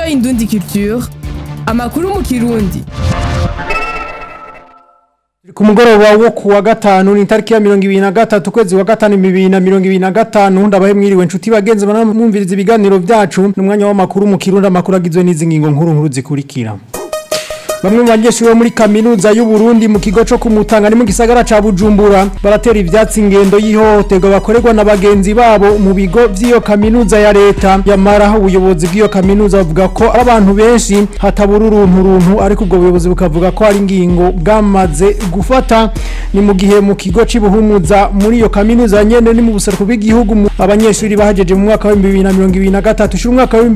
Indundi Culture amakuru mu kirundi ku mugoroba wo ku wa gatanu ni tariki ya mirongo ibiri na gatatu ukwezi wa gatanu bibiri na mirongo ibiri na gatanu ndabahe mwiriwe nshuti bagenzi banamwumviriza ibiganiro byacu n'umwanya w'amakuru mu kirundi amakuru agizwe n'izi ngingo nkuru nkuru zikurikira Bamwe mu banyeshuri bo muri kaminuza y'u Burundi mu kigo cyo kumutanga ni mu gisagara ca Bujumbura baratera ivyatsi ingendo y'ihohoterwa bakorerwa na bagenzi babo mu bigo vy'iyo kaminuza ya leta yamara ubuyobozi bw'iyo kaminuza bavuga ko ari abantu benshi hatabura uruntu runtu ariko ubwo buyobozi bukavuga ko ari ingingo bwamaze gufata ni mu gihe mu kigo cy'ibuhumuza muri iyo kaminuza nyene ni mu buseruko bw'igihugu mu- abanyeshuri bahajeje mu mwaka wa 2023 ushuru umwaka wa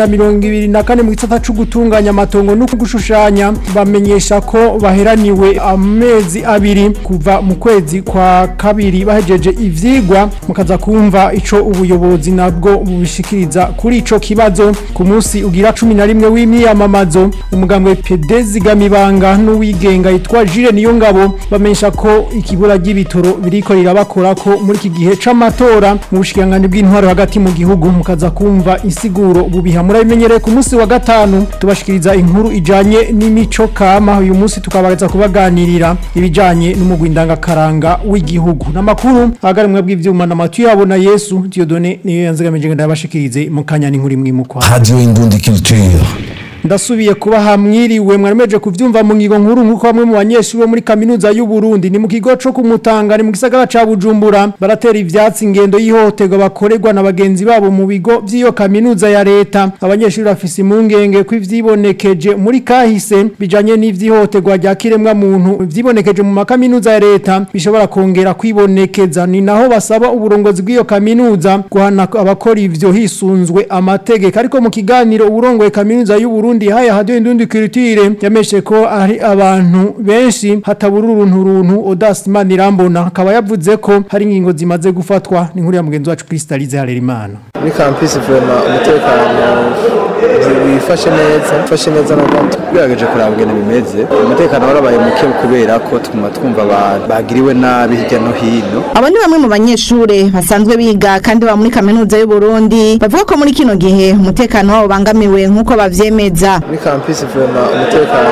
2024 mu gisata cyo gutunganya amatongo no gushushanya bamenyesha ko baheraniwe amezi abiri kuva mu kwezi kwa kabiri bahejeje ivyigwa mukaza kumva ico ubuyobozi nabwo bubishikiriza kuri ico kibazo ku munsi ugira 11 w'imyamamazo umugambwe PD zigamibanga n'uwigenga yitwa Jire niyo ngabo bamenyesha ko ikibura ry'ibitoro biriko rirabakora ko muri iki gihe c'amatora mu bushikangani bw'intwaro hagati mu gihugu mukaza kumva insiguro bubiha murabimenyereye ku munsi wa gatanu tubashikiriza inkuru ijanye n'imico kama uyu munsi tukabaza kubaganirira ibijanye n'umugwi ndangakaranga w'igihugu n'amakuru agarimwe bw'ivyuma n'amatu yabo na Yesu Dieudonné niyo yanzigamije ndabashikirize mu kanya n'inkuru imwe mu kwa Radio Indundi Culture. ndasubiye kuba hamwiriwe mwaremeje kuvyumva mu ngigo nkuru nkuko bamwe mu banyeshuri bo muri kaminuza y'u Burundi ni mu kigo co kumutanga ni mu gisagara ca Bujumbura baratera ivyatsi ingendo y'ihohoterwa bakorerwa na bagenzi babo mu bigo vy'iyo kaminuza ya leta abanyeshuri bafise impungenge ko ivyibonekeje muri kahise bijanye n'ivyihohoterwa rya kiremwa muntu vyibonekeje mu makaminuza ya leta bishobora kongera kwibonekeza ni naho basaba uburongozi bw'iyo kaminuza guhana abakora ivyo hisunzwe amategeko ariko mu kiganiro uburongoye kaminuza y'u Burundi haya hadiyo indundi culture yameshe ko ari abantu benshi hatabura uruntu runtu Odas Manirambona akaba yavuze ko hari ingingo zimaze gufatwa ni nkuru ya mugenzi wacu Crystalize Harerimana muri kampisi vema umutekano wifashe neza ufashe neza n'ubwo tugerageje kuraba ingene bimeze umutekano warabaye muke kubera ko tuguma twumva abantu bagiriwe nabi hirya no hino Abo ni bamwe mu banyeshure basanzwe biga kandi baba muri kaminuza y'u Burundi bavuga ko muri kino gihe umutekano wabo bangamiwe nk'uko bavyemeza. muri kampisi vema umutekano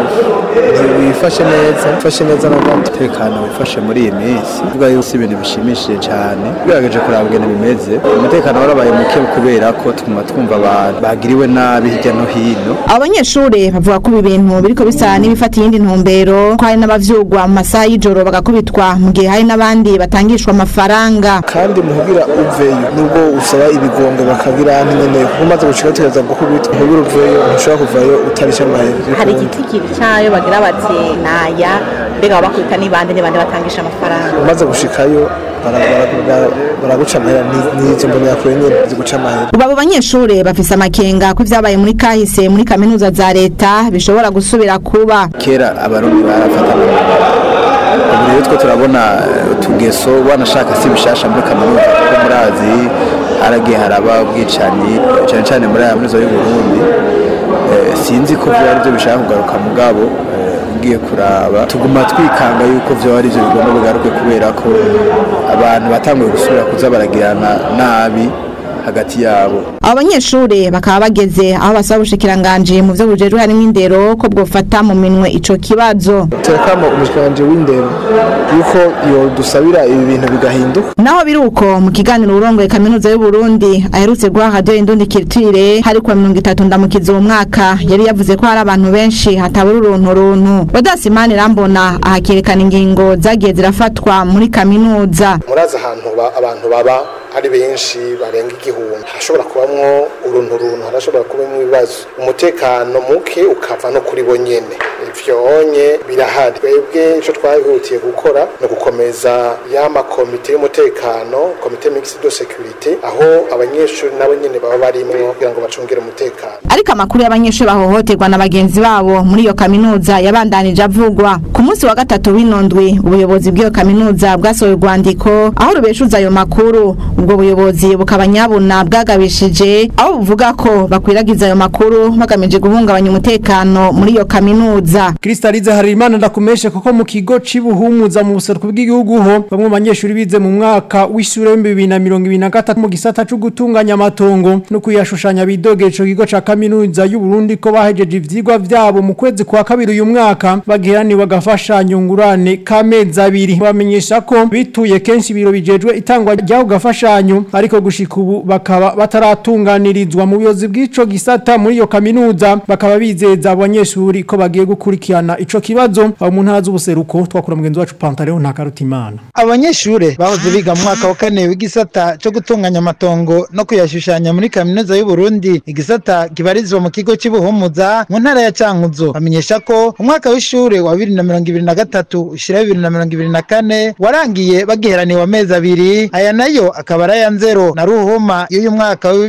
wifashe neza ufashe neza n'ubwo umutekano wifashe muri iyi minsi tuvuga yuko si ibintu bishimishije cyane tugerageje kuraba ingene bimeze umutekano warabaye muke kubera ko tuguma twumva abantu bagiriwe nabi hirya no hino Abo banyeshure bavuga ko ibi bintu biriko bisa n'ibifata iyindi ntumbero ko hari n'abavyugwa mu masaha y'ijoro bagakubitwa mu gihe hari n'abandi batangishwa amafaranga. kandi muhugira uveyo nubwo usaba ibigongo bakagira nyine umaze gushika tukaza gukubita muhugira uveyo ntushobora kuvayo utarisha amahera hari igiti cyayo bagira bati naya mbega bakubita n'ibandi n'ibandi batangisha amafaranga umaze gushikayo bara- bara- bara- baraguca amahera ni- n'izo mbonera nyine ziguca amahera Ubu abo banyeshure bafise amakenga ko ivyabaye muri kahise muri kaminuza za leta bishobora gusubira kuba. kera abarundi barafatana ubu rero twe turabona eh, utugeso wanashaka si bishasha muri kaminuza kuko murazi haragiye haraba ubwicanyi cyane cyane muri aya kaminuza y'u Burundi Eh, sinzi ko vyo ari byo bishaka kugaruka mugabo eh, ugiye kuraba tuguma twikanga yuko vyo ari byo bigomba bigaruke kubera ko abantu batanguye gusubira kuza baragirana nabi hagati yabo Abo banyeshure bakaba bageze aho basaba ubushikiranganje mu vyo bujejwe harimwo indero ko bwofata mu minwe ico kibazo. turakama umushikiranganje w'indero yuko yo dusabira ibi bintu bigahinduka Naho biruko mu kiganiro urongoye kaminuza y'u Burundi aherutse guha Radio Indundi Culture hari kwa 30 ndamukiza uwo mwaka yari yavuze ko hari abantu benshi hatabura uruntu runtu. Rodasimani Rambona ahakerekana ingingo zagiye zirafatwa muri kaminuza. murazi ahantu ba- abantu baba ari benshi barenga igihumbi hashobora kubamwo uruntu runtu harashobora kubamwo ibibazo umutekano muke ukava no kuri bo nyene ivyonye birahari twebwe ico twahutiye gukora ni ugukomeza ya makomite y'umutekano komite mixed de securite aho abanyeshuri nabo nyene baba barimwo kugira ngo bacungere umutekano Ariko amakuru y'abanyeshuri bahohoterwa na bagenzi babo muri iyo kaminuza yabandanije avugwa. Ku munsi wa gatatu w'inondwi ubuyobozi bw'iyo kaminuza bwasohoye urwandiko aho rubeshuza ayo makuru. Ubwo buyobozi bukaba nyabuna bwagabishije aho buvuga ko bakwiragiza ayo makuru bagamije guhungabanya umutekano muri iyo kaminuza. kaminuza Kristalize Harimana ndakumeshe kuko mu kigo cibuhumuza mu buseruko bw'igihugu ho bamwe mu banyeshuri bize mu mwaka w'ishure wa 2023 mu gisata cyo gutunganya amatongo no kuyashushanya bidogeje ico kigo ca kaminuza y'u Burundi ko bahejeje ivyigwa vyabo mu kwezi kwa kabiri uyu mwaka bagirani bagafashanya ngurane kamezi abiri bamenyesha ko bituye kenshi biro bijejwe itangwa ryaho gafashanyo ariko gushika ubu bakaba bataratunganirizwa mu buyobozi bw'ico gisata muri iyo kaminuza bakaba bizeza abanyeshuri ko bagiye gukurikirana ico kibazo abo mu ntara z'ubuseruko twakura mugenzi wacu Pantaleo nta karutimana abanyeshure bahoze biga mu mwaka wa kane w'igisata cyo gutunganya amatongo no kuyashushanya muri kaminuza y'u Burundi igisata kibarizwa mu kigo cy'ubuhumuza mu ntara ya Cankuzo bamenyesha ko umwaka w'ishure wa 2023 ushira 2024 warangiye bagiheraniwe amezi abiri aya nayo akaba ari aya nzero na ruhuma y'uyu mwaka wa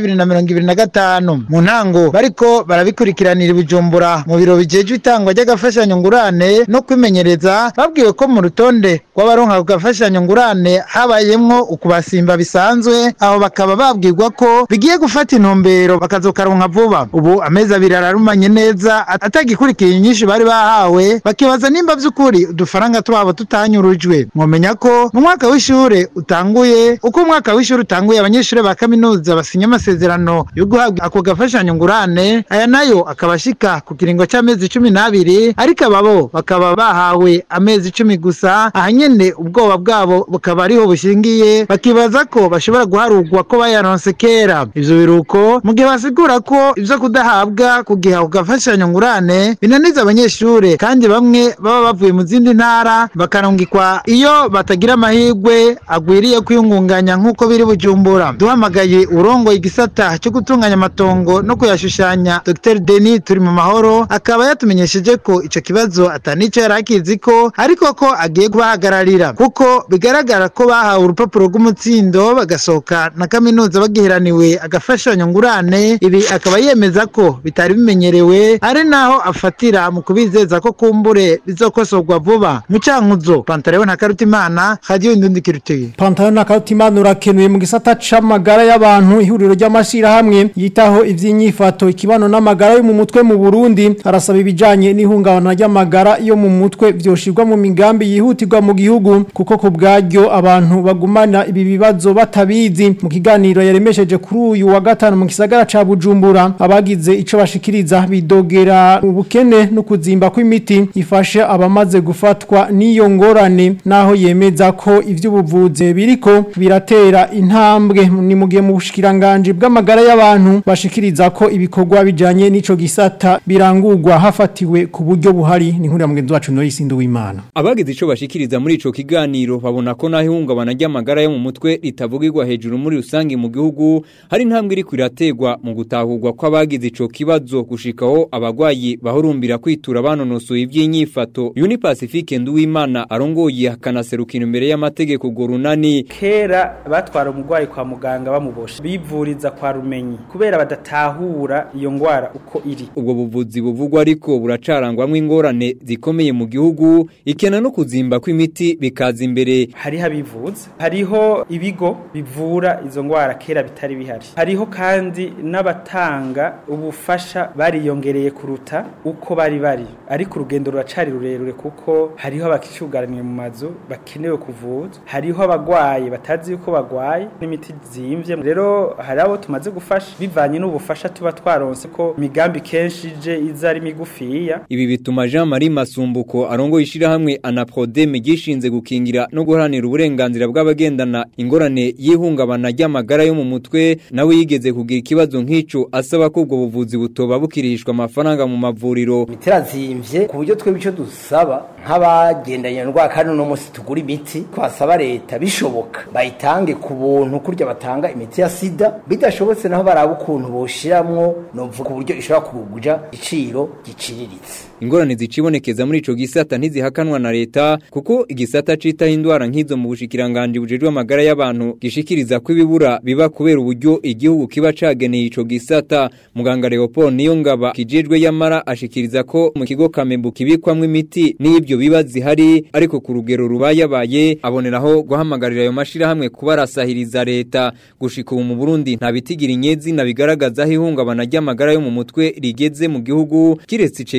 2025 mu ntango bariko barabikurikiranira ibijumbura mu biro bijejwe itangwa ry'agafashanyo ngurane no kwimenyereza babwiwe ko mu rutonde rw'abaronka gafashanyo ngurane habayemwo ukubasimba bisanzwe aho bakaba babwirwa ko bigiye gufata intumbero bakazokaronka vuba ubu amezi abiri ararumanye neza atagikurikiye inyinshi bari bahawe bakibaza nimba vy'ukuri udufaranga twabo tutanyurujwe mwomenya ko mu mwaka w'ishure utanguye uko umwaka w'ishure utanguye abanyeshure ba kaminuza basinya amasezerano yo guhabwa ako gafashanyo ngurane aya nayo akaba ashika ku kiringo c'amezi cumi n'abiri ariko ababo bakaba bahawe amezi cumi gusa aha nyene ubwoba bwabo bukaba ariho bushingiye bakibaza ko bashobora guharurwa ko bayaronse kera ivyo biruko mu gihe basigura ko ivyo kudahabwa ku gihe ako gafashanyo ngurane binaniza abanyeshure kandi bamwe baba bavuye mu zindi ntara bakarungikwa iyo batagira amahirwe agwiriye kwiyungunganya nk'uko biri bujumbura duhamagaye urongoye igisata cyo gutunganya amatongo no kuyashushanya Dr Denis turi mu mahoro akaba yatumenyesheje ko ico kibazo atanico yari akizi ko ariko ko agiye kubahagararira kuko bigaragara ko bahawe urupapuro rw'umutsindo bagasohoka na kaminuza bagiheraniwe agafashanyo ngurane ibi akaba yemeza ko bitari bimenyerewe ari naho afatira mu kubizeza ko kumbure bizokosorwa vuba mu cankuzo pantarewe na karutimana radio indundi kiruteye Pantalo na kautimana urakenuye mu gisata c'amagara y'abantu ihuriro ry'amashira hamwe yitaho ivy'inyifato ikibano n'amagara yo mu mutwe mu Burundi arasaba ibijanye n'ihungabana ry'amagara yo mu mutwe vyoshirwa mu migambi yihutirwa mu gihugu kuko ku bwaryo abantu bagumana ibi bibazo batabizi mu kiganiro yaremesheje kuri uyu wa gatanu mu gisagara ca Bujumbura abagize ico bashikiriza bidogera ubukene no kuzimba kw'imiti ifashe abamaze gufatwa n'iyo ngorane naho yemeza ko ivy'ubuvuzi biriko biratera intambwe ni mu gihe mu bushikiranganje bw'amagara y'abantu bashikiriza ko ibikorwa bijanye n'ico gisata birangurwa hafatiwe ku buryo buhari ni nkuru ya mugenzi wacu Norris Nduwimana Abagize ico bashikiriza muri ico kiganiro babona ko naho ihungabana ry'amagara yo mu mutwe ritavugirwa hejuru muri rusange mu gihugu hari intambwe iri kwirategwa mu gutahurwa kw'abagize ico kibazo gushikaho abagwayi bahurumbira kwitura banonosoye ivy'inyifato Uni Pacifique Nduwimana arongoye akanaserukira imbere y'amategeko gorunani kera batwara umurwayi kwa muganga bamubosha bivuriza kwa rumenyi kubera badatahura iyo ngwara uko iri ubwo buvuzi buvugwa ariko buracarangwamwo ingorane zikomeye mu gihugu ikena no kuzimba kw'imiti bikaza imbere hariho abivuza hariho ibigo bivura izo ngwara kera bitari bihari hariho kandi n'abatanga ubufasha bariyongereye kuruta uko bari bari ariko urugendo ruracari rurerure kuko hariho abakishugaraniye mu mazu bakenewe kuvuzwa hariho abagwaye batazi yuko bagwaye n'imiti zimvye rero hari abo tumaze gufasha bivanye n'ubufasha tuba twaronse ko imigambi kenshi ije iza ari migufiya ibi bituma Jean Marie Masumbuko arongo ishirahamwe Anaprodeme gishinze gukingira no guharanira uburenganzira bw'abagendana ingorane y'ihungabana ry'amagara yo mu mutwe nawe yigeze kugira ikibazo nk'ico asaba ko ubwo buvuzi butoba bukirishwa amafaranga mu mavuriro biterazimvye ku buryo twebwe ico dusaba nk'abagendanye ndwara kandi uno munsi tugura imiti twasaba leta bishoboka bayitange ku buntu kurya batanga imiti ya sida bidashobotse naho baraba ukuntu boshiramwo novuga ku buryo ishobora kuguja igiciro giciriritse ingorane zicibonekeza muri ico gisata ntizihakanwa na leta kuko igisata citaho indwara nk'izo mu bushikiranganje bujejwe amagara y'abantu gishikiriza ko ibibura biba kubera uburyo igihugu kiba cageneye ico gisata muganga Leopold Niyongaba kijejwe yamara ashikiriza ko mu kigo Kamembu kibikwamwo imiti n'ibyo biba zihari ariko ku rugero rubayabaye aboneraho guhamagarira ayo mashira hamwe kubarasahiriza leta gushika ubu mu Burundi nta bitigira inyezi na bigaragaza aho ihungabana ry'amagara yo mu mutwe rigeze mu gihugu kiretse icegeranyo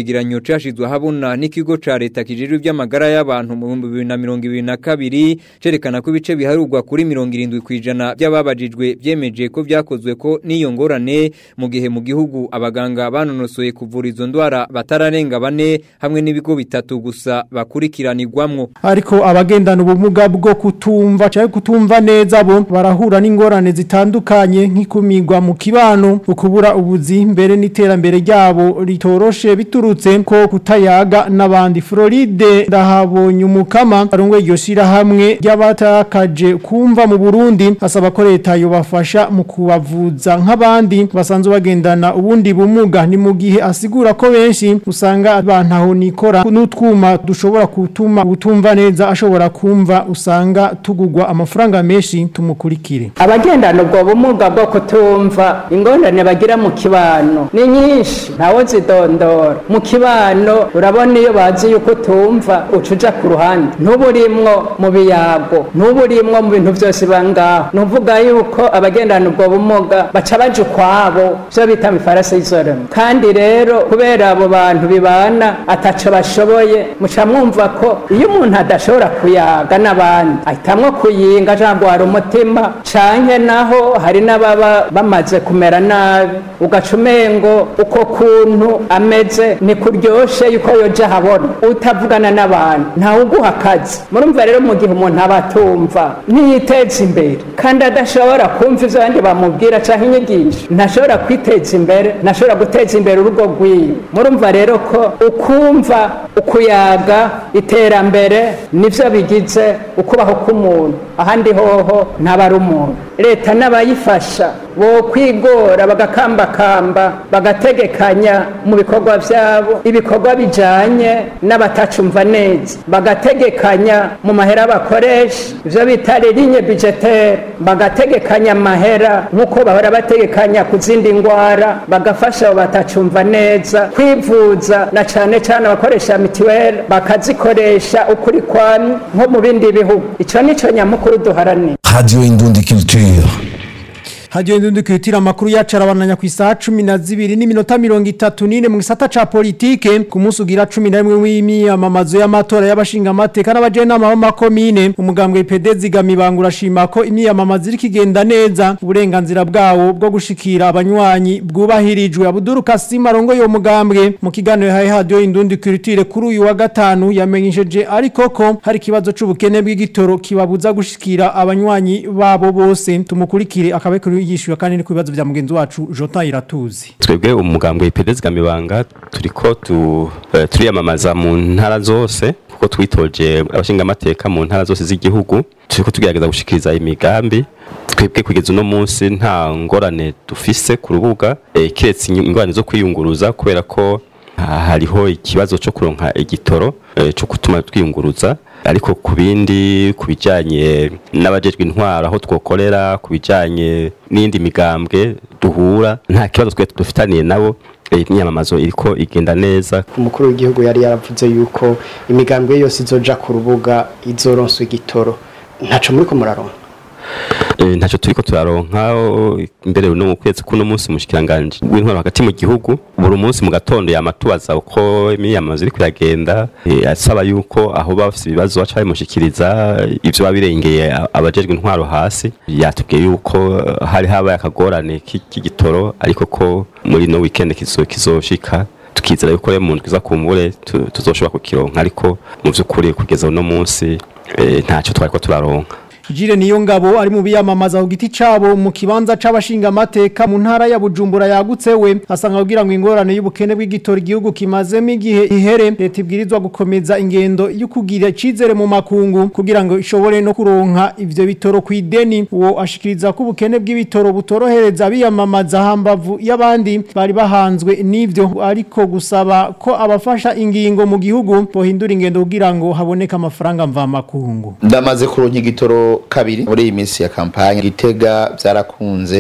cashizwe habona n'ikigo ca leta kijejwe iby'amagara y'abantu mu 2022 cerekana ko ibice biharurwa kuri 70 kwijana by'ababajijwe byemeje ko vyakozwe ko n'iyo ngorane mu gihe mu gihugu abaganga banonosoye kuvura izo ndwara batararenga bane hamwe n'ibigo bitatu gusa bakurikiranirwamwo ariko abagendana ubumuga bwo kutumva cyangwa kutumva neza bo barahura n'ingorane zitandukanye nk'ikumirwa mu kibano ukubura ubuzi mbere n'iterambere ryabo ritoroshe biturutse ko kutayaga n'abandi Floride ndahabonye umukama arongwe iryo shirahamwe ry'abatakaje kumva mu Burundi asaba ko leta yobafasha mu kubavuza nk'abandi basanzwe bagendana ubundi bumuga ni mu gihe asigura ko benshi usanga abantaho nikora n'utwuma dushobora gutuma utumva neza ashobora kumva usanga tugugwa amafaranga menshi tumukurikire abagendana ubwo bumuga bwo kutumva ingorane bagira mu kibano ni nyinshi ntawe zidondora mu kibano urabona iyo bazi yuko utumva uca uja ku ruhande ntuburimwo mu biyago ntuburimwo mu bintu byose bangaho nuvuga yuko abagendana ubwo bumuga baca baja ukwabo byo bita mifarasi y'izoremo kandi rero kubera abo bantu bibana ataco bashoboye muca mwumva ko iyo umuntu adashobora kuyaga n'abandi ahitamwo kuyinga jangwara umutima canke naho hari n'ababa bamaze kumera nabi ugaca umengo uko kuntu ameze ni kuryoshe yuko yoja habona utavugana n'abantu ntawe uguha akazi murumva rero mu gihe umuntu aba atumva ntiyiteza imbere kandi adashobora kumva ivyo abandi bamubwira canke inyigisho ntashobora kwiteza imbere ntashobora guteza imbere urugo rwiwe murumva rero ko ukumva ukuyaga iterambere nivyo bigize ukubaho k'umuntu ahandi hoho ntaba ari umuntu leta n'abayifasha bo kwigora bagakambakamba bagategekanya mu bikorwa vyabo ibikorwa bijanye n'abatacumva neza bagategekanya mu mahera bakoresha ivyo bita ligne budgetaire bagategekanya amahera nk'uko bahora bategekanya ku zindi ngwara bagafasha abo batacumva neza kwivuza na cane cane abakoresha mitiweli bakazikoresha ukuri kwami nko mu bindi bihugu ico nico nyamukuru duharanira Radio Indundi Culture. Hadiyo ndundi kwitira makuru yacu arabananya ku isaha 12 n'iminota 34 mu gisata ca politike ku munsi ugira 11 w'imyamamazo y'amatora y'abashinga amateka n'abajenama b'amakomine umugambwe PD zigamibangura shima ko imyamamazo iri kigenda neza uburenganzira bwawo bwo gushikira abanywanyi bwubahirijwe Abdul Kasim arongo yo mugambwe mu kiganiro haye hadiyo indundi kwitire kuri uyu wa gatanu yamenyesheje ariko ko hari kibazo c'ubukene bw'igitoro kibabuza gushikira abanywanyi babo bose tumukurikire akabe kuri yishyuye kandi ni ku bibazo bya mugenzi wacu Jota iratuzi twebwe umugambwe ipedezi gamibanga turiko tu eh, turiyamamaza mu ntara zose kuko twitoje abashinga amateka mu ntara zose z'igihugu turiko tugerageza gushikiriza imigambi twebwe kugeza uno munsi nta ngorane dufise ku rubuga eh, kiretse ingorane zo kwiyunguruza kubera ko ah, hariho ikibazo cyo kuronka igitoro eh, cyo gutuma twiyunguruza ariko ku bindi ku bijyanye n'abajejwe intwaro aho twokorera ku bijyanye n'indi migambwe duhura nta kibazo twe dufitaniye nabo imyamamazo iriko igenda neza umukuru w'igihugu yari yaravuze yuko imigambwe yose izoja ku rubuga izoronswa igitoro ntaco muri ko muraronka ntacyo turiko turaronka imbere no mu kwezi kuno munsi mushikiranganje w'intwaro hagati mu gihugu buri munsi mu gatondo yamatubaza uko imyiyamamazo iri kuyagenda asaba yuko aho bafite ibibazo baca babimushikiriza ivyo babirengeye abajejwe intwaro hasi yatubwiye yuko hari habaye akagorane k'igitoro ariko ko muri no weekend kizoshika tukizera yuko rero mu ndwi za kumbure tuzoshobora kukironka ariko mu vy'ukuri kugeza uno munsi ntacyo twariko turaronka Jire niyo ngabo ari mu biyamamaza ku giti cabo mu kibanza c'abashinga amateka mu ntara ya Bujumbura yagutse we asanga kugira ngo ingorane y'ubukene bw'igitora igihugu kimazemo igihe ihere leta ibwirizwa gukomeza ingendo yo kugira icizere mu makungu kugira ngo ishobore no kuronka ivyo bitoro ku ideni uwo ashikiriza ko ubukene bw'ibitoro butorohereza biyamamaza hambavu y'abandi bari bahanzwe n'ivyo ariko gusaba ko abafasha ingingo mu gihugu bohindura ingendo kugira ngo haboneke amafaranga mva makungu ndamaze kuronka igitoro kabiri muri iyi minsi ya kampanye gitega byarakunze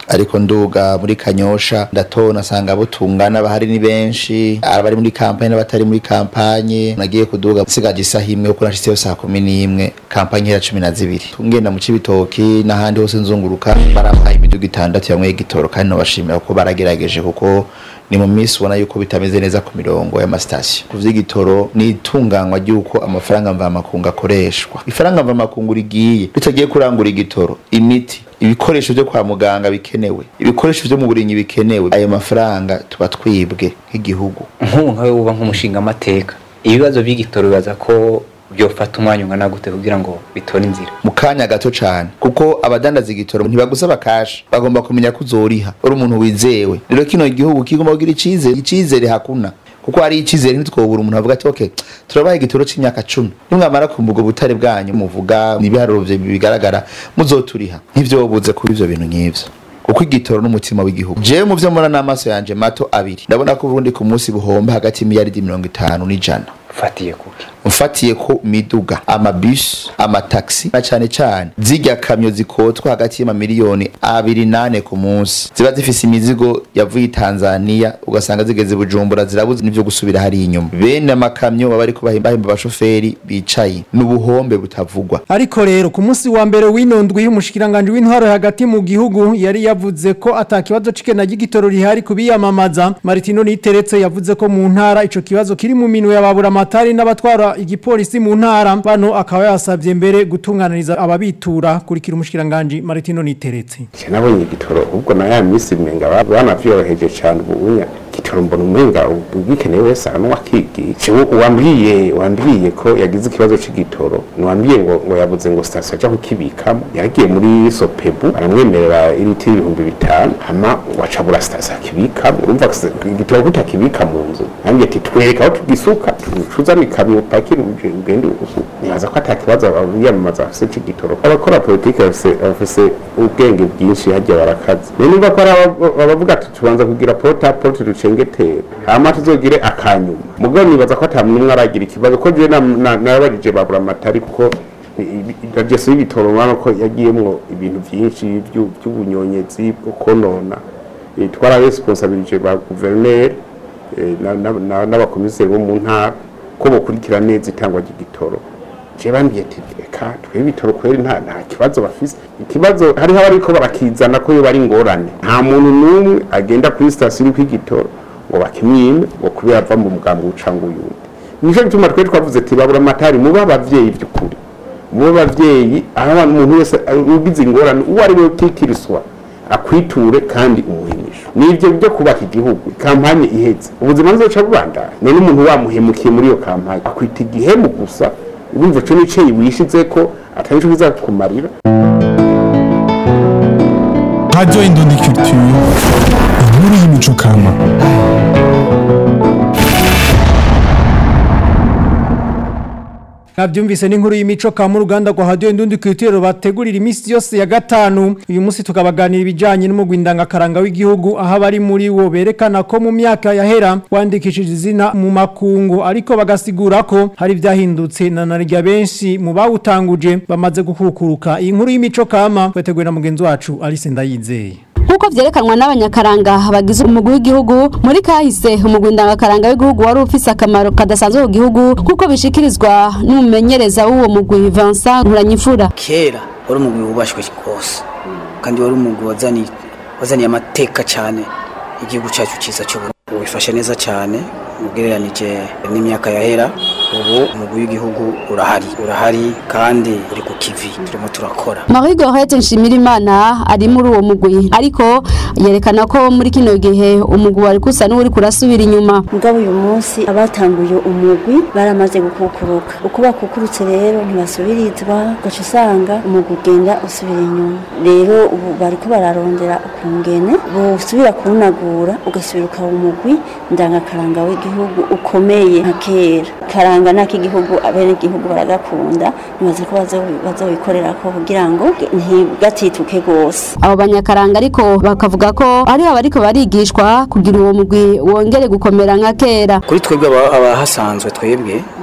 ariko nduga muri kanyosha ndatona asanga abo tungana bahari ni benshi abari muri kampanye n'abatari muri kampanye nagiye kuduga sigaje isaha imwe kuko nashiseyo saa kumi n'imwe kampanye ihera cumi na zibiri ngenda mu cibitoki n'ahandi hose nzunguruka barampaye imiduga itandatu yamwe y'igitoro kandi nobashimira kuko baragerageje kuko ni mu minsi ubona yuko bitameze neza ku mirongo y'amasitasiyo ku vy'igitoro ni itunganywa ry'uko amafaranga mvamakungu akoreshwa ifaranga mvamakungu rigiye ritagiye kurangura igitoro imiti ibikoresho byo kwa muganga bikenewe ibikoresho byo mu burinyi bikenewe ayo mafaranga tuba twibwe nk'igihugu nk'ubu nkawe wuba nk'umushinga amateka ibibazo by'igitoro bibaza ko byofata umwanya ungana gute kugira ngo bitore inzira mu kanya gato cyane kuko abadandaza igitoro ntibagusaba kashi bagomba kumenya ko uzoriha uri umuntu wizewe rero kino gihugu kigomba kugira icizere icizere hakuna kuko hari icizere ntitwobura umuntu avuga ati okay turabaha igitoro c'imyaka cumi nimwamara kumva ubwo butare bwanyu muvuga n'ibiharuro vye bigaragara muzoturiha ntivyobuze kuba ivyo bintu nk'ivyo kuko igitoro n'umutima w'igihugu jewe mu vyo mbona n'amaso yanje mato abiri ndabona ko uburundi ku munsi buhomba hagati y'imiliyaridi mirongo itanu n'ijana ufatiye kuki mfatiye ko miduga amabisi amataxi na cyane cyane zijya kamyo zikotwa hagati y'amamiliyoni abiri nane ku munsi ziba zifise imizigo yavuye i Tanzania ugasanga zigeze Bujumbura zirabuze n'ivyo gusubira hari inyuma bene amakamyo baba ariko bahemba abashoferi bicaye n'ubuhombe butavugwa ariko rero ku munsi wa mbere w'inondwi y'umushikiranganje w'intwaro hagati mu gihugu yari yavuze ko atakibazo cikena gitoro rihari kubiyamamaza Martino Niteretse yavuze ko mu ntara ico kibazo kiri mu minwe y'ababura amatari n'abatwara igipolisi mu ntara bano akaba yasabye mbere gutunganiriza ababitura kurikira umushikiranganje Martino Niteretse nabonye igitoro ubwo na ya misi mwenga banavyoroheje cyane ubunya igitoro mbona umenga ubwikenewe wese aranwa kigice wambwiye wambwiye ko yagize ikibazo c'igitoro niwambwiye ngo ngo yabuze ngo station aja kukibikamo yagiye muri sopebu baramwemerera iriti ibihumbi bitanu hama wacabura station akibikamo urumva igitoro kutakibika mu nzu nanjye ati twereka aho tugisuka tuzana ikamyo upakira ugende nibaza ko ata kibazo abiyamamaza bafise c'igitoro abakora politike bafise ubwenge bwinshi hajya barakaze niba ko ari abavuga ati tubanza kugira porte à porte ducengetera hama tuzogire akanyuma mugabo nibaza ko ata n'umwe aragira ikibazo ko je narabajije babura amatari kuko rajeso y'ibitoro urabona ko yagiyemwo ibintu vyinshi vy'ubunyonyezi bwo konona twararesponsabilije ba guverineri n'abakomiseri bo mu ntara ko bokurikira neza itangwa ry'igitoro je bambwiye ati reka twe ibitoro kweri nta nta kibazo bafise ikibazo hariho abariko barakizana ko yo bari ingorane nta muntu n'umwe agenda kuri sitasiyo iriko igitoro ngo bakimwime ngo kubera ava mu mugambi ucanga uyundi nico gituma twe twavuze ati babura amatari mube abavyeyi by'ukuri mube abavyeyi aho umuntu wese ugize ingorane uwo ari we utikiriswa akwiture kandi umuhimisho nivyo byo kubaka igihugu kampanye iheze ubuzima buzoca bubandanya none umuntu wamuhemukiye muri iyo kampanye akwita igihemu gusa urumva co nico wishize ko atari co bizakumarira Radio Indundi Culture inkuru y'imico kama Nabyumvise n'inkuru y'imico ka mu ruganda rwa Radio Indundi Culture bategurira imisi yose ya gatanu uyu munsi tukabaganira ibijanye n'umugwindanga karanga w'igihugu aho bari muri wo berekana ko mu myaka yahera wandikishije izina mu makungu ariko bagasigura ko hari byahindutse na narya benshi mu bawutanguje bamaze gukukuruka iyi nkuru y'imico kama tweteguye na mugenzi wacu Alice Ndayizeye nk'uko vyerekanwa n'abanyakaranga bagize umugwi w'igihugu muri kahise umugwi ndangakaranga w'igihugu wari ufise akamaro kadasanzwe ku gihugu kuko bishikirizwa n'umumenyereza w'uwo mugwi Vincent Nkuranyimfura kera wari umugwi wubashwe rwose kandi wari umugwi wazaniye wazaniye amateka cyane igihugu cyacu cyiza cy'uburundi wifashe neza cyane ugereranije n'imyaka yahera ubu umugwi w'igihugu urahari urahari kandi uri ku kivi turimo turakora Marie Gorette Nshimirimana ari muri uwo mugwi ariko yerekana ko muri kino gihe umugwi wari kusa n'uri kurasubira inyuma mugabo uyu munsi abatanguye umugwi baramaze gukukuruka uko bakukurutse rero ntibasubirizwa ugaca usanga umugwi ugenda usubira inyuma rero ubu bariko bararondera ukungene busubira kuwunagura ugasubira ukaba umugwi ndangakaranga w'igihugu ukomeye nka kera karanga n'ak'igihugu abenegihugu baragakunda nibaza ko bazobikorera ko kugira ngo ntigatituke rwose abo banyakaranga ariko bakavuga ko ari abariko barigishwa kugira uwo mugwi wongere gukomera nka kera kuri twebwe aba- abahasanzwe twebwe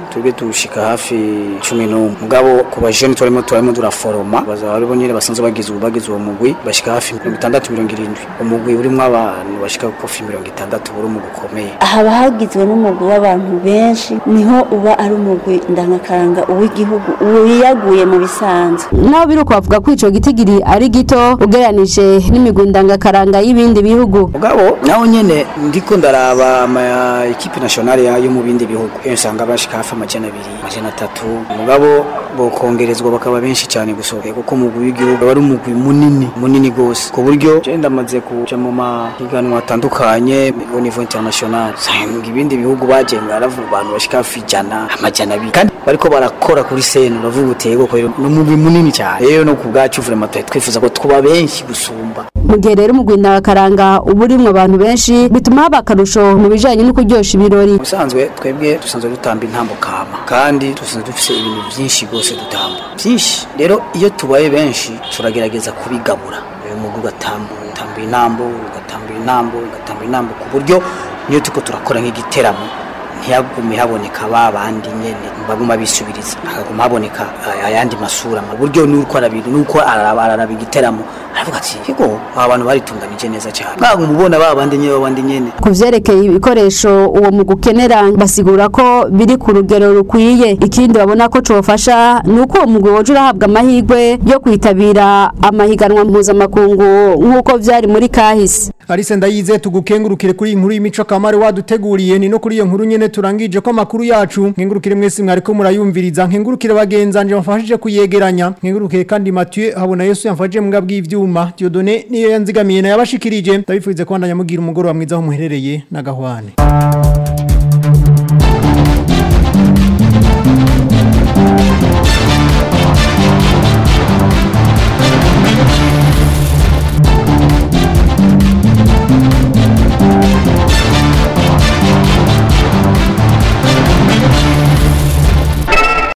twebwe dushika hafi cumi n'umwe mugabo ku bajene turimo turimo turaforoma bazaba aribo nyene basanzwe bagize ubu bagize uwo mugwi bashika hafi mirongo itandatu mirongo irindwi umugwi urimwo abantu bashika kofi mirongo itandatu buri umugwi ukomeye haba hagizwe n'umugwi w'abantu benshi niho uba ari umugwi ndangakaranga uw'igihugu wiyaguye mu bisanzwe naho biruko bavuga ko ico gitigiri ari gito ugereranije n'imigwi ndangakaranga y'ibindi bihugu mugabo naho nyene ndiko ndaraba ama ekipe nationale ya- yo mu bindi bihugu iyo usanga bashika hafi amajana abiri amajana atatu mugabo bokongerezwa bakaba benshi cyane gusohoka kuko umugwi w'igihugu aba ari umugwi munini munini gose ku buryo je ndamaze kuja mu mahiganwa atandukanye au niveau international usanga ibindi bihugu bagenga aravuga abantu bashika hafi ijana amajana abiri kandi bariko barakora kuri sene uravuga utego ko ni umugwi munini cyane rero no ku bwacu vraiment twari twifuza ko tuba benshi gusumba mu gihe rero umugwi ndangakaranga uba urimwo abantu benshi bituma haba akarusho mu bijanye no kuryosha ibirori ubusanzwe twebwe dusanzwe dutamba intambo kama kandi dusanzwe dufise ibintu byinshi rwose dutamba byinshi rero iyo tubaye benshi turagerageza kubigabura uyu mugwi ugatamba ugatamba intambo ugatamba intambo ugatamba intambo ku buryo niyo tuko turakora nk'igiteramo ntiyagume haboneka ba bandi nyene baguma bisubiriza hakaguma haboneka eh, ayandi masura mu buryo nuko arabiri nuko araraba araraba igiteramo aravuga ati yego aba bantu baritunganije neza cyane mwaguma ubona ba bandi nyene ba bandi nyene ku vyerekeye ibikoresho uwo mugwi ukenera basigura ko biri ku rugero rukwiye ikindi babona ko cofasha ni uko uwo mugwi woja urahabwa amahirwe yo kwitabira amahiganwa mpuzamakungu nk'uko vyari muri kahise Alice ndayize tugukengurukire kuri iyi nkuru y'imico kamare waduteguriye ni no kuri iyo nkuru nyene turangije ko amakuru yacu nkengurukire mwese mwariko murayumviriza nkengurukire bagenzanje bafashije kuyegeranya nkengurukire kandi Mathieu habona Yesu yamfashije mbwa bw'ivyuma Dieudonné niyo yanzigamiye na yabashikirije ndabifurize ko ndanya mugira umugoro wa mwiza aho muherereye na gahwane